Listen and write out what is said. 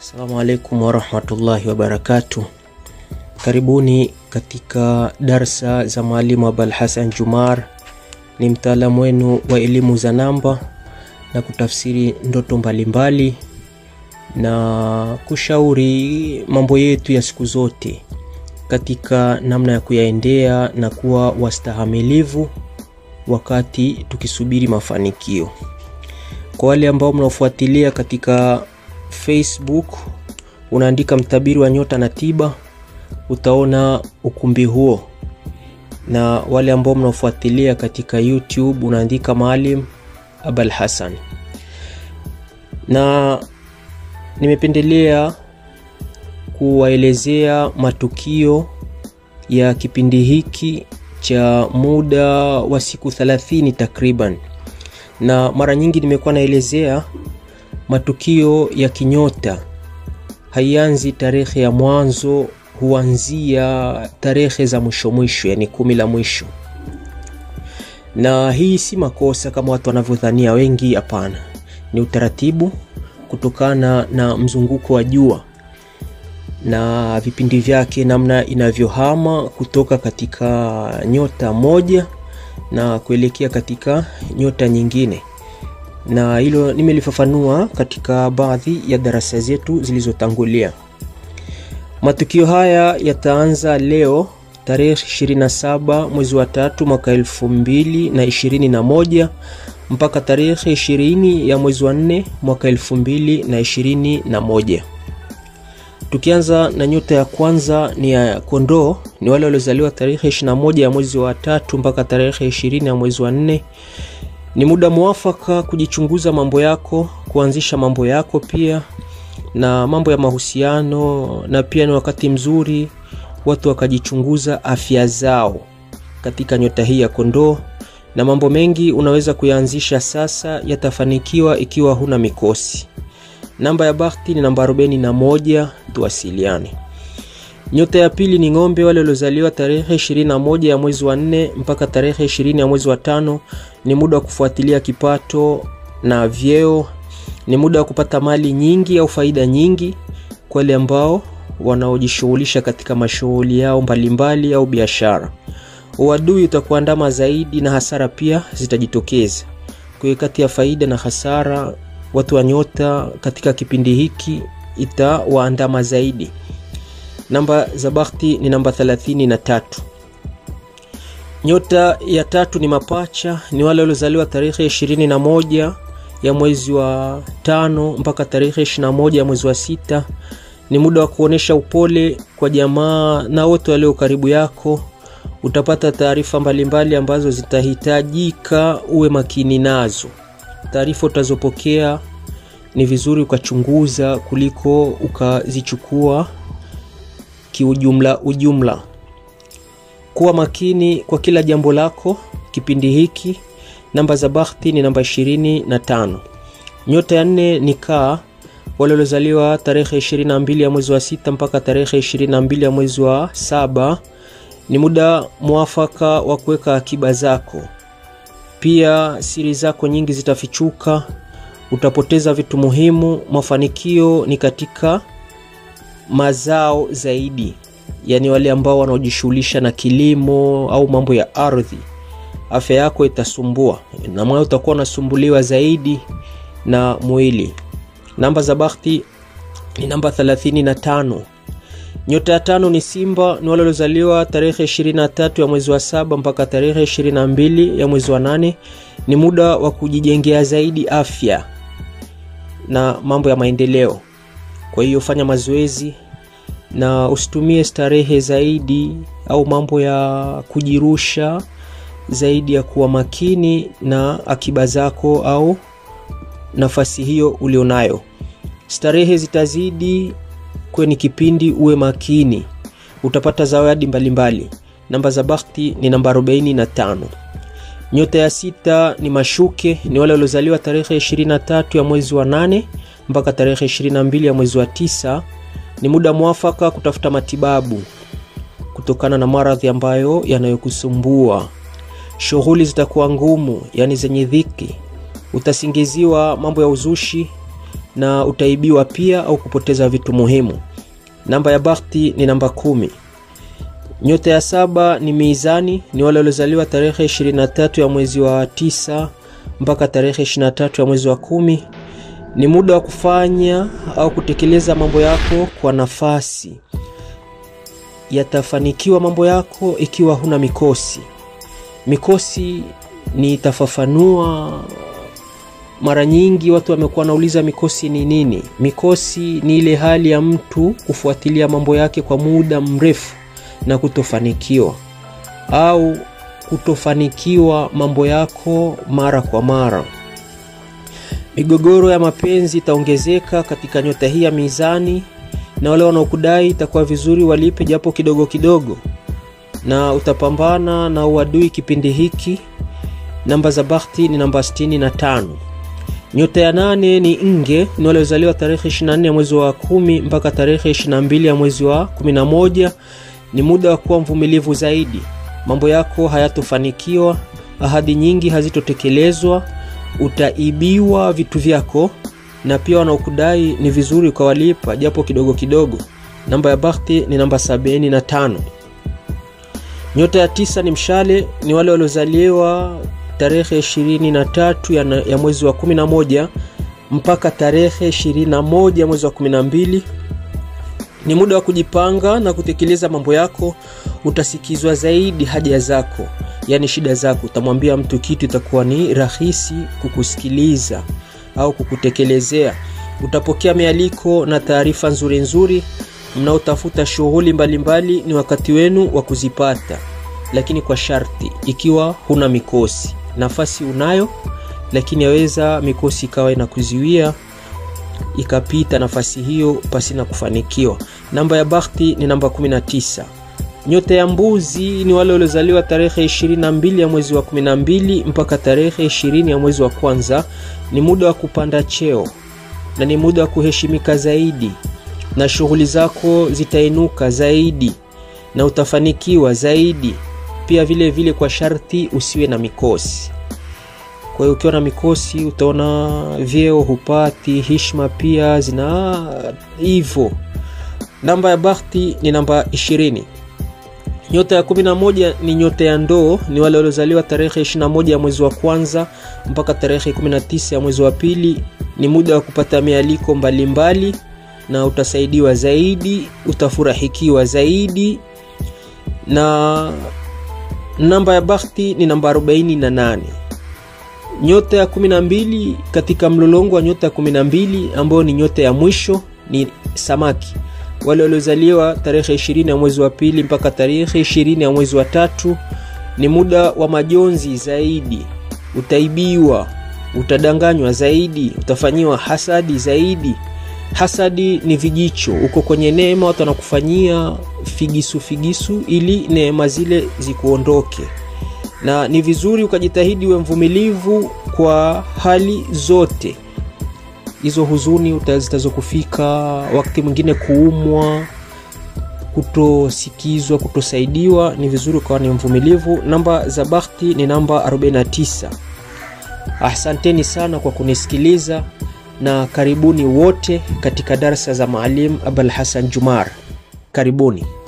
Assalamu alaikum warahmatullahi wabarakatuh. Karibuni katika darsa za mwalimu Abul Hassan Jumar. Ni mtaalamu wenu wa elimu za namba na kutafsiri ndoto mbalimbali na kushauri mambo yetu ya siku zote katika namna ya kuyaendea na kuwa wastahamilivu wakati tukisubiri mafanikio. Kwa wale ambao mnaofuatilia katika Facebook, unaandika mtabiri wa nyota na tiba, utaona ukumbi huo, na wale ambao mnaofuatilia katika YouTube, unaandika Maalim Abul Hassan. Na nimependelea kuwaelezea matukio ya kipindi hiki cha muda wa siku 30 takriban, na mara nyingi nimekuwa naelezea matukio ya kinyota haianzi tarehe ya mwanzo, huanzia tarehe za mwisho mwisho, yani kumi la mwisho. Na hii si makosa kama watu wanavyodhania wengi, hapana, ni utaratibu kutokana na mzunguko wa jua na vipindi vyake, namna inavyohama kutoka katika nyota moja na kuelekea katika nyota nyingine na hilo nimelifafanua katika baadhi ya darasa zetu zilizotangulia. Matukio haya yataanza leo tarehe 27 mwezi wa tatu mwaka elfu mbili na ishirini na moja mpaka tarehe 20 ya mwezi wa nne mwaka elfu mbili na ishirini na moja. Tukianza na nyota ya kwanza ni ya kondoo, ni wale waliozaliwa tarehe 21 ya mwezi wa tatu mpaka tarehe 20 ya mwezi wa nne ni muda mwafaka kujichunguza mambo yako, kuanzisha mambo yako pia na mambo ya mahusiano, na pia ni wakati mzuri watu wakajichunguza afya zao katika nyota hii ya kondoo, na mambo mengi unaweza kuyaanzisha sasa, yatafanikiwa ikiwa huna mikosi. Namba ya bahati ni namba 41, tuwasiliane. Nyota ya pili ni ng'ombe, wale waliozaliwa tarehe 21 ya mwezi wa nne mpaka tarehe 20 ya mwezi wa tano. Ni muda wa kufuatilia kipato na vyeo, ni muda wa kupata mali nyingi au faida nyingi kwa wale ambao wanaojishughulisha katika mashughuli yao mbalimbali au biashara. Uadui utakuandama zaidi na hasara pia zitajitokeza. Kwa hiyo kati ya faida na hasara, watu wa nyota katika kipindi hiki itawaandama zaidi. Namba za bahati ni namba 33. Nyota ya tatu ni mapacha, ni wale waliozaliwa tarehe 21 ya mwezi wa tano mpaka tarehe 21 ya mwezi wa sita. Ni muda wa kuonesha upole kwa jamaa na wote walio karibu yako. Utapata taarifa mbalimbali ambazo zitahitajika uwe makini nazo. Taarifa utazopokea ni vizuri ukachunguza kuliko ukazichukua kiujumla ujumla. Kuwa makini kwa kila jambo lako kipindi hiki. Namba za bahati ni namba 25. Nyota ya nne ni kaa, wale waliozaliwa tarehe 22 ya mwezi wa sita mpaka tarehe 22 ya mwezi wa saba. Ni muda mwafaka wa kuweka akiba zako, pia siri zako nyingi zitafichuka, utapoteza vitu muhimu. Mafanikio ni katika mazao zaidi, yaani wale ambao wanaojishughulisha na kilimo au mambo ya ardhi. Afya yako itasumbua na moyo utakuwa unasumbuliwa zaidi na mwili. Namba za bahati ni namba 35. Nyota ya tano ni Simba, ni wale waliozaliwa tarehe 23 ya mwezi wa saba mpaka tarehe 22 ya mwezi wa nane. Ni muda wa kujijengea zaidi afya na mambo ya maendeleo. Kwa hiyo fanya mazoezi na usitumie starehe zaidi au mambo ya kujirusha zaidi ya kuwa makini na akiba zako au nafasi hiyo ulionayo. Starehe zitazidi kwenye kipindi, uwe makini, utapata zawadi mbalimbali. Namba za bahati ni namba 45. Nyota ya sita ni mashuke, ni wale waliozaliwa tarehe 23 ya mwezi wa nane mpaka tarehe 22 ya mwezi wa tisa. Ni muda mwafaka kutafuta matibabu kutokana na maradhi ambayo yanayokusumbua. Shughuli zitakuwa ngumu, yani zenye dhiki. Utasingiziwa mambo ya uzushi na utaibiwa pia au kupoteza vitu muhimu. Namba ya bakhti ni namba kumi. Nyota ya saba ni Mizani, ni wale waliozaliwa tarehe 23 ya mwezi wa tisa mpaka tarehe 23 ya mwezi wa kumi. Ni muda wa kufanya au kutekeleza mambo yako kwa nafasi. Yatafanikiwa mambo yako ikiwa huna mikosi. Mikosi nitafafanua mara nyingi watu wamekuwa wanauliza mikosi ni nini? Mikosi ni ile hali ya mtu kufuatilia mambo yake kwa muda mrefu na kutofanikiwa au kutofanikiwa mambo yako mara kwa mara. Migogoro ya mapenzi itaongezeka katika nyota hii ya Mizani, na wale wanaokudai itakuwa vizuri walipe japo kidogo kidogo, na utapambana na uadui kipindi hiki. Namba za bakhti ni namba 65. Nyota ya nane ni Nge, ni wale waliozaliwa tarehe 24 ya mwezi wa kumi mpaka tarehe 22 ya mwezi wa 11. Ni muda wa kuwa mvumilivu zaidi, mambo yako hayatofanikiwa, ahadi nyingi hazitotekelezwa, utaibiwa vitu vyako, na pia wanaokudai ni vizuri ukawalipa japo kidogo kidogo. Namba ya bakhti ni namba 75. Nyota ya tisa ni Mshale, ni wale waliozaliwa tarehe 23 ya, ya mwezi wa 11 mpaka tarehe 21 ya mwezi wa 12. Ni muda wa kujipanga na kutekeleza mambo yako. Utasikizwa zaidi haja zako, yaani shida zako. Utamwambia mtu kitu, itakuwa ni rahisi kukusikiliza au kukutekelezea. Utapokea mialiko na taarifa nzuri nzuri. Mnaotafuta shughuli mbalimbali, ni wakati wenu wa kuzipata, lakini kwa sharti, ikiwa huna mikosi. Nafasi unayo, lakini yaweza mikosi ikawa inakuziwia ikapita nafasi hiyo pasina kufanikiwa. Namba ya bakhti ni namba 19. Nyota ya Mbuzi ni wale waliozaliwa tarehe 22 ya mwezi wa 12 mpaka tarehe 20 ya mwezi wa kwanza. Ni muda wa kupanda cheo na ni muda wa kuheshimika zaidi, na shughuli zako zitainuka zaidi na utafanikiwa zaidi pia vile vile, kwa sharti usiwe na mikosi. Kwa hiyo ukiwa na mikosi utaona vyeo hupati, heshima pia zina hivyo. Namba ya bakhti ni namba 20. Nyota ya 11 ni nyota ya Ndoo, ni wale waliozaliwa tarehe 21 ya mwezi wa kwanza mpaka tarehe 19 ya mwezi wa pili. Ni muda wa kupata mialiko mbalimbali mbali, na utasaidiwa zaidi, utafurahikiwa zaidi. Na namba ya bakhti ni namba 48. Nyota ya 12 katika mlolongo wa nyota ya 12 ambayo ni nyota ya mwisho ni Samaki, wale waliozaliwa tarehe 20 ya mwezi wa pili mpaka tarehe 20 ya mwezi wa tatu. Ni muda wa majonzi zaidi, utaibiwa, utadanganywa zaidi, utafanyiwa hasadi zaidi. Hasadi ni vijicho, uko kwenye neema, watu wanakufanyia figisu figisu ili neema zile zikuondoke na ni vizuri ukajitahidi uwe mvumilivu kwa hali zote hizo. Huzuni zitazokufika wakati mwingine, kuumwa, kutosikizwa, kutosaidiwa, ni vizuri ukawa ni mvumilivu. Namba za bakhti ni namba 49. Asanteni sana kwa kunisikiliza na karibuni wote katika darsa za Maalim Abul Hassan Jumar. Karibuni.